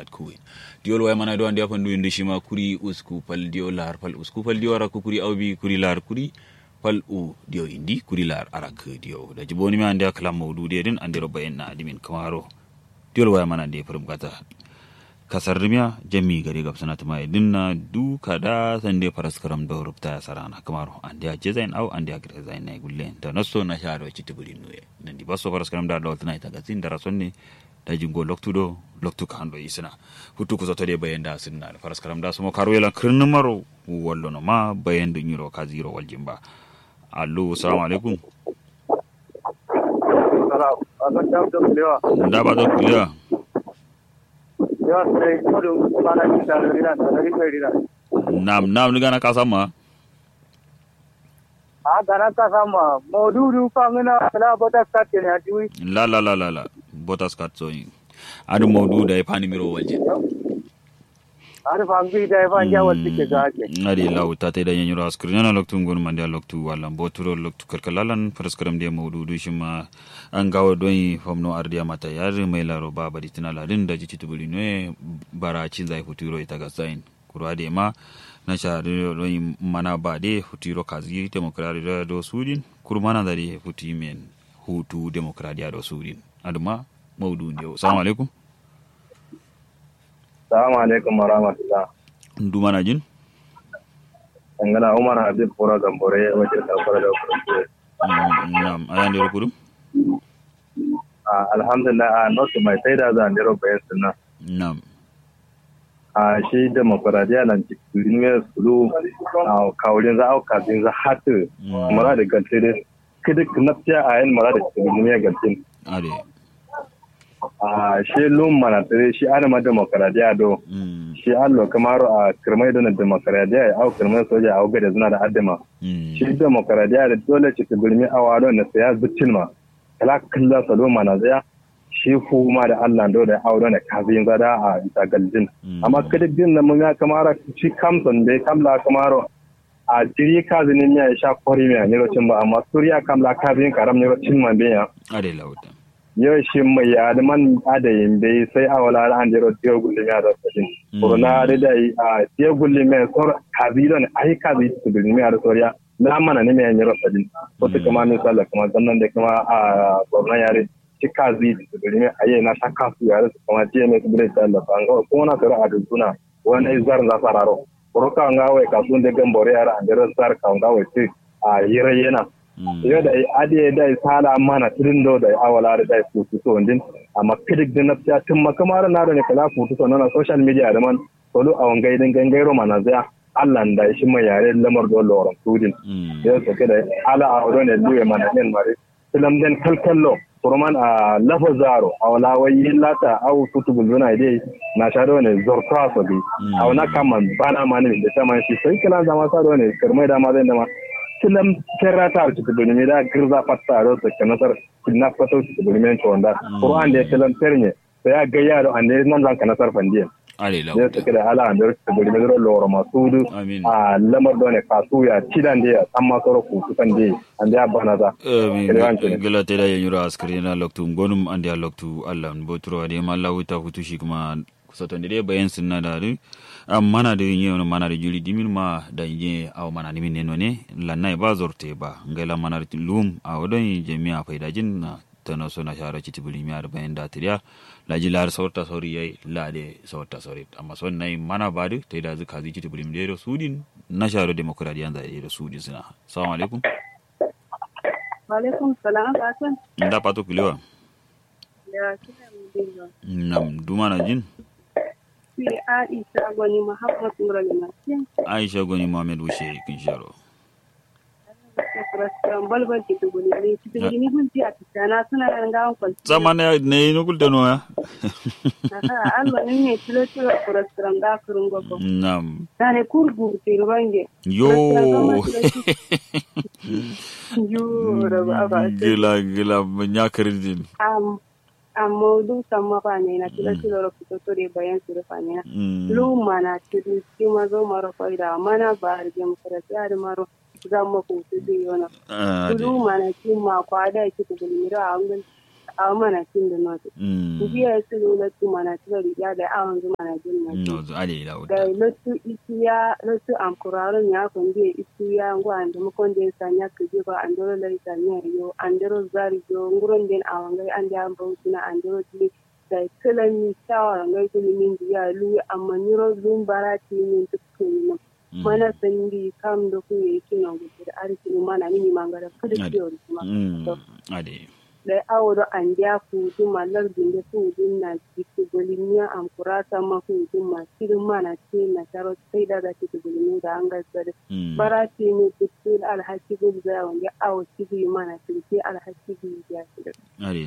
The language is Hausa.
kat kuwin diol way mana do andi afan du indi shima kuri usku pal dio lar pal usku pal dio ara kuri awbi kuri lar kuri pal u dio indi kuri lar arak dio da jiboni mi andi aklam mawdu de din andi roba en na adimin kamaro diol way mana andi furum kata kasar rimiya jami gari gab sana tuma dinna du kada sande faras karam da rubta sarana kamaro andi a jezain au andi a gre zain nay gulle da naso na sharo ci tibuli nuye nandi baso faras karam da dawt nay taga sin dara sonni da jingo loktu do loktu ka hando isina hutu ko zoto de bayenda sinna faras karam da sumo karo yela kirnu maro wallo no ma bayendu nyiro ka zero wal jimba allo assalamu alaikum nda ba do kuliya nam nam ni gana kasama a gana kasama modudu fangina la bota katte ne atiwi la la la la la botas kat so adu mawdu da pani miro walje ar fangi da fa ja wal tike ga ake adi law ta te da nyanyuro askrin na loktu ngon mande loktu wala boturo loktu karkalalan paraskaram de mawdu du shima an gawo don famno ardiya mata yar mai laro ba bari tina ladin da jiti tubuli ne bara cin zai futuro ita ga sain kurwa de ma na sha don mana ba de futuro kazi demokradi da do sudin kurmana da de futi men hutu demokradiya do sudin aduma mawdu ne assalamu alaikum Assalamu alaikum wa rahmatullah. Nduma na jin? Ngana Umar Habib Kura Gambore wajen kafara da kurkuku. Na'am, ayan da kudu? Alhamdulillah a notu mai sai da zan dero bayan sunna. Na'am. A shi demokradiya nan cikin mai sulu a kawulin za a kafin za hatu mara da galte da kidik nafsiya a yin mara da cikin mai galtin. Ade. a shi lum mana tare shi ana ma demokradiya do shi allo kamaro a kirmai da demokradiya ya au kirmai soja a gada zuna da addama shi demokradiya da dole ci ta gulmi a wado na saya zuccin ma kala kalla salo mana zaya shi fu ma da Allah do da audo na kafin zada a bisa galjin amma kada din nan mun ya kamara shi kamson da kamla kamaro a jiri kazinin ya sha kwari mai ne rocin ba amma suriya kamla kafin karam ne rocin ma biya ade lauta yau shi mai adaman adayin bai sai a wala an jero tiyo gulli mai da sakin corona da dai a tiyo gulli mai sor kabilo ne ai kabi su gulli mai da soriya na mana ne mai yanyar sakin ko ta kuma min sallah kuma zannan da kuma a gwamnan yare shi kazi su gulli mai ayi na shakka su yare su kuma tiyo mai su gulli sallah an ga ko na sura a duduna wani zar za sararo ko ka nga wai kasun da gambore yare an jero sar ka nga wai a yire yana yau da ade da sala mana tirin do da awala da da futu so ndin amma kidik din na ta tun makamara na da ne kala futu so na social media da man solo a wangai din gangairo mana zaya Allah da shi mai yare lamar do loran tudin yau so da ala a ro ne duwe mana den mare filam den kalkallo kurman a lafa zaro a wala wai lata au futu buluna dai na sha do ne zorta so bi a wana kaman bana mani da ta man shi sai kala zama sa do ne kirmai da ma zai da ma filam terrata arti bulimi da girza fatta ro ta kanasar kinna fato ti bulimi to onda qur'an da filam ternye sai ya ga yaro an ne nan zan kanasar fandiye ale la ya take da ala an da bulimi ro loro masudu a lamar done kasu ya cidan da amma soro ku kan de an da bana za gala te da yanyura askari na loktu gonum ande loktu allah botro ade malla wuta hutushi kuma sotonde de bayan sunna da am mana da yin yau mana da juri dimin ma da yin aw mana ni min ne lanna ba zorte ba ngela mana da lum a wadon jami'a faida jin na tana so na shara ci tibuli mi ar bayan da tiriya la ji lar sorta sori yayi la de sorta sori amma son nay mana ba de te da zuka zi ci tibuli mi de sudin na shara demokradiyan da de sudin suna assalamu alaikum wa alaikum salam asan nda pato kulewa ya kina mdinga nam duma na jin fi Aisha gwani Muhammad Nura Limatin. Aisha gwani Muhammad Wushe kin sharo. balbal ke to goni ne ci da ni gun ti a tsana suna nan gawon kwalci Sama ne ne no kulta no ya. aha alba ne ne tilo tilo kurastran da kurun gogo Nam. tane kurgu ti rubange Yo. yo da ba ba Gila gila nya kirdin. am amma du samma ba ne na tilo tilo ro fito to de bayan su rufa ne lu mana tilo ti ma zo maro faida mana ba arjem kurati ar maro zama ko su de yona lu mana ti ma kwa da ki to gulmira a ngun a mana tin da noto mm biya su lo tu mana tu riga da awon zuma na jin na no zo ale la da wata lotu isiya lotu am kuraro nya kon bi isiya ngwa ande mo kon den sanya ke je ba andoro lai sanya yo andoro zari yo nguron den awon gai ande am bautina andoro di da kala ni shawara ngai ko min biya lu amma niro dum barati min tukku mana sandi kam da ku yi kina gudu da arki mana ni mangara kada Ade. kiyo kuma mm ade da aworo an dia ku du malar dinde ku dun na kiku bolimiya am kurata ma ku du ma kirin mana ce na taro sai daga kiku bolimiya da an gasar mm barati ne dukkan alhaki gudu da wanda awo kiku mana kirki alhaki gudu ya shi ade